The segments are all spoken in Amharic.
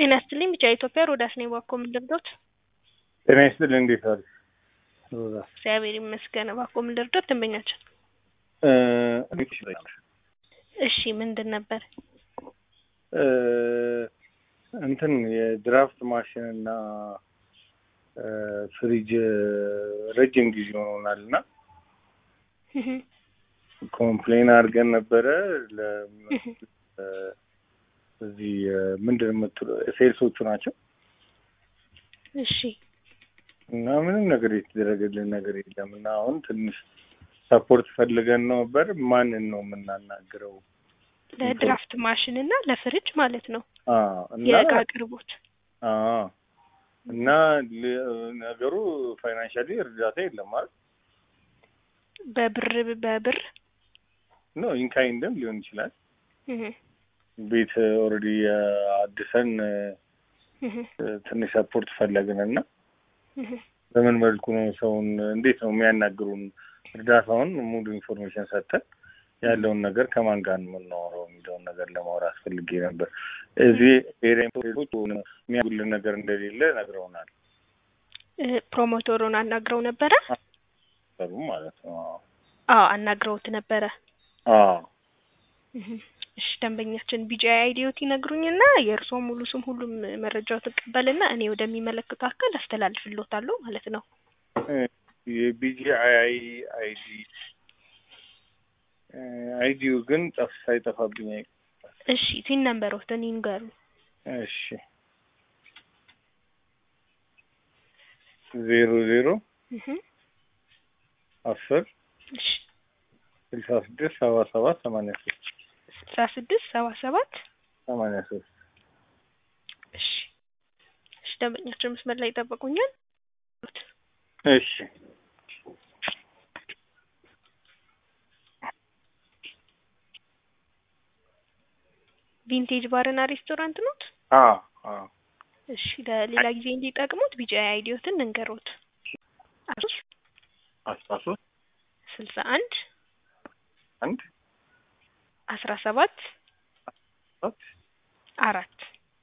ጤና ይስጥልኝ ብቻ ኢትዮጵያ ሮዳስ ነኝ። እባክዎ ምን ልርዶት? ጤና ይስጥልኝ እንዴት ዋሉ? ሮዛ እግዚአብሔር ይመስገን። እባክዎ ምን ልርዶት? ደንበኛችን እ እሺ ምንድን ነበር? እ እንትን የድራፍት ማሽን እና እ ፍሪጅ ረጅም ጊዜ ሆኖናል እና እህ ኮምፕሌን አድርገን ነበረ ለ እህ እ እዚህ ምንድን ነው የምትለው ሴልሶቹ ናቸው እሺ እና ምንም ነገር የተደረገልን ነገር የለም እና አሁን ትንሽ ሰፖርት ፈልገን ነበር። ማንን ነው የምናናግረው? ለድራፍት ማሽን እና ለፍሪጅ ማለት ነው አዎ እና የእቃ አቅርቦት አዎ እና ል- ነገሩ ፋይናንሻሊ እርዳታ የለም ማለት በብር በብር ነው። ኢንካይንድም ሊሆን ይችላል። እህ ቤት ኦልሬዲ አድሰን እህ ትንሽ ሰፖርት ፈለግን እና እህ በምን መልኩ ነው ሰውን እንዴት ነው የሚያናግሩን? እርዳታውን ሙሉ ኢንፎርሜሽን ሰጥተን ያለውን ነገር ከማን ጋር ነው የምናወራው የሚለውን ነገር ለማውራት ፈልጌ ነበር። እዚህ ኤሪያዎች የሚያጉልን ነገር እንደሌለ ነግረውናል። እ ፕሮሞተሩን አናግረው ነበረ? ሰሩ ማለት ነው። አዎ አናግረውት ነበረ። አዎ እህ እሺ ደንበኛችን ቢጂ አይዲዮት ይነግሩኝና የእርስዎ ሙሉ ስም ሁሉም መረጃው ትቀበልና እኔ ወደሚመለከተው አካል አስተላልፍልዎታለሁ ማለት ነው። የቢጂአይ አይዲ አይዲው ግን ጠፍ ሳይጠፋብኝ አይቀርም። እሺ ቲን ነምበሮትን ይንገሩ። እሺ ዜሮ ዜሮ እህ አስር እሺ ስልሳ ስድስት ሰባ ሰባት ሰማንያ ሶስት ስልሳ ስድስት ሰባ ሰባት ሰማንያ ሶስት እሺ እሺ ደንበኛችን መስመር ላይ ይጠብቁኛል። እሺ ቪንቴጅ ባርና ሬስቶራንት ኖት? አዎ አዎ እሺ ለሌላ ጊዜ እንዲጠቅሙት ቢጂ አይዲዮትን እንገሩት። አሶስ አስራ ሶስት ስልሳ አንድ አንድ አስራ ሰባት ሰባት አራት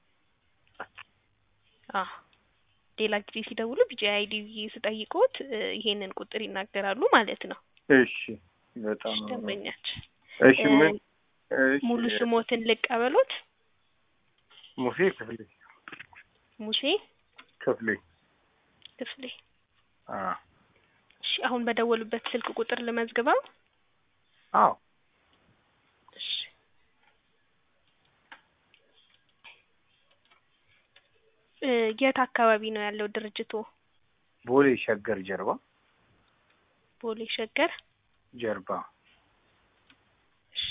አ ሌላ ጊዜ ሲደውሉ ቢጂ አይዲ ስጠይቅዎት እ ይሄንን ቁጥር ይናገራሉ ማለት ነው። እሺ በጣም እሺ ደንበኛችን እሺ እ ምን እሺ ሙሉ ስሞትን ልቀበሎት? ሙሴ ክፍሌ ሙሴ ክፍሌ ክፍሌ። አ እሺ አሁን በደወሉበት ስልክ ቁጥር ልመዝግበው? አዎ እሺ እ የት አካባቢ ነው ያለው ድርጅቶ? ቦሌ ሸገር ጀርባ ቦሌ ሸገር ጀርባ እሺ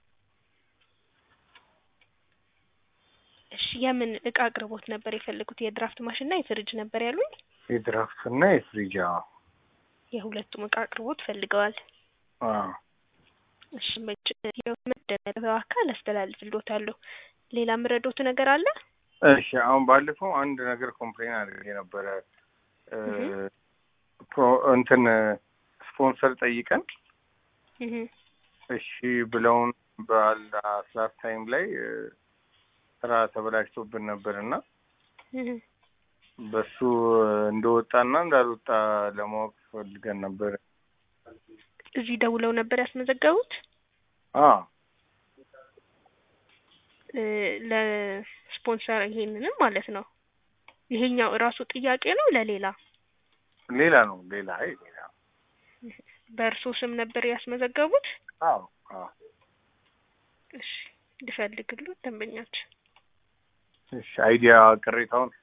እሺ የምን እቃ አቅርቦት ነበር የፈለጉት? የድራፍት ማሽን እና የፍሪጅ ነበር ያሉኝ? የድራፍት እና የፍሪጅ አዎ የሁለቱም እቃ አቅርቦት ፈልገዋል። አዎ እሺ መች የመደበው አካል አስተላልፍልዎታለሁ። ሌላ ምረዶት ነገር አለ? እሺ አሁን ባለፈው አንድ ነገር ኮምፕሌን አድርጌ ነበረ እ እህ ፕሮ እንትን ስፖንሰር ጠይቀን እህ እሺ ብለውን በላስት ታይም ላይ እ ስራ ተበላሽቶብን ነበር እና እህ በሱ እንደወጣና እንዳልወጣ ለማወቅ ፈልገን ነበር። እዚህ ደውለው ነበር ያስመዘገቡት? አዎ እ ለስፖንሰር ይሄንንም ማለት ነው። ይሄኛው እራሱ ጥያቄ ነው ለሌላ ሌላ ነው ሌላ አይ ሌላ በእርሶ ስም ነበር ያስመዘገቡት? አዎ አዎ እሺ ልፈልግልዎት ደንበኛችን። እሺ አይዲያ ቅሬታውን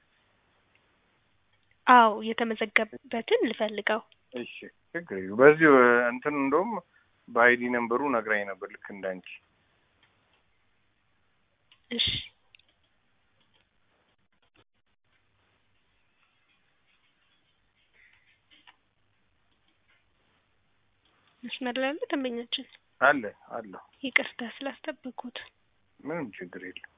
አዎ የተመዘገበበትን ልፈልገው። እሺ ችግር የለውም። በዚሁ እንትን እንደውም በአይዲ ነምበሩ ነግራኝ ነበር ልክ እንዳንቺ። እሺ መስመር ላይ አለ ደንበኛችን? አለ አለ ይቅርታ ስላስጠበቅኩት። ምንም ችግር የለም።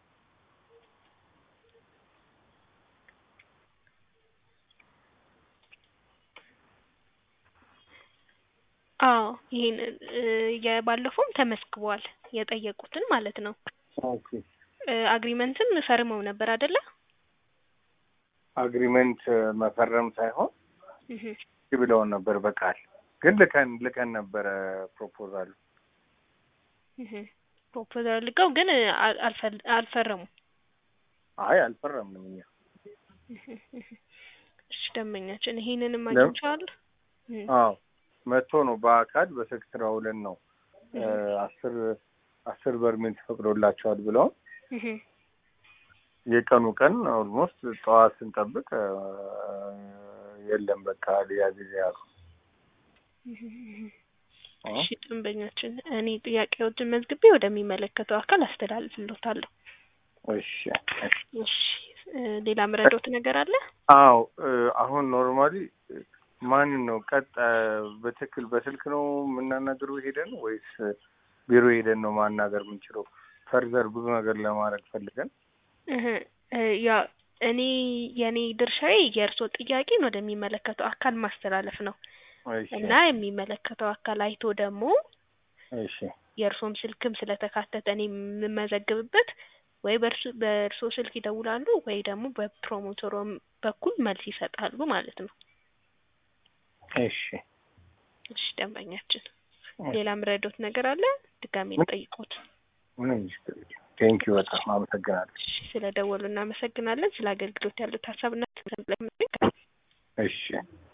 አዎ ይሄን እ የባለፈውም ተመስግቧል የጠየቁትን ማለት ነው። ኦኬ እ አግሪመንትም ፈርመው ነበር አይደለ? አግሪመንት መፈረም ሳይሆን እህ ብለውን ነበር በቃል ግን ልከን ልከን ነበረ ፕሮፖዛሉ እህ ፕሮፖዛል ልቀው ግን አል- አልፈል- አልፈረሙም። አይ አልፈረምንም እኛ እሺ ደንበኛችን ይሄንንም ለም- አግኝቼዋለሁ። እህ አዎ መጥቶ ነው በአካል በስልክ ስራ ውለን ነው እ አስር አስር በርሜል ተፈቅዶላቸዋል ብለውን እህ የቀኑ ቀን ኦልሞስት ጠዋት ስንጠብቅ እ የለም በቃ ሊያዝ ያሉ እሺ ደንበኛችን እኔ ጥያቄዎችን መዝግቤ ወደሚመለከተው አካል አስተላልፍልዎታለሁ። እሺ እሺ እ ሌላ ምረዶት ነገር አለ? አዎ እ አሁን ኖርማሊ ማንን ነው ቀጥ በትክክል በስልክ ነው የምናናገረው ሄደን ወይስ ቢሮ ሄደን ነው ማናገር የምንችለው? ፈርዘር ብዙ ነገር ለማድረግ ፈልገን እህ እ ያው እኔ የኔ ድርሻዬ የእርስዎ ጥያቄን ወደሚመለከተው አካል ማስተላለፍ ነው እሺ እና የሚመለከተው አካል አይቶ ደግሞ እሺ የእርስዎም ስልክም ስለተካተተ እኔ የምመዘግብበት ወይ በእርሱ በእርስዎ ስልክ ይደውላሉ ወይ ደግሞ በፕሮሞተሮም በኩል መልስ ይሰጣሉ ማለት ነው። እሺ እሺ ደንበኛችን ሌላ ምረዶት ነገር አለ? ድጋሜ ልጠይቅዎት። ምንም ቴንኪዩ በጣም አመሰግናለሁ። እሺ ስለ ደወሉ እናመሰግናለን። ስለ አገልግሎት ያሉት ሀሳብና እሺ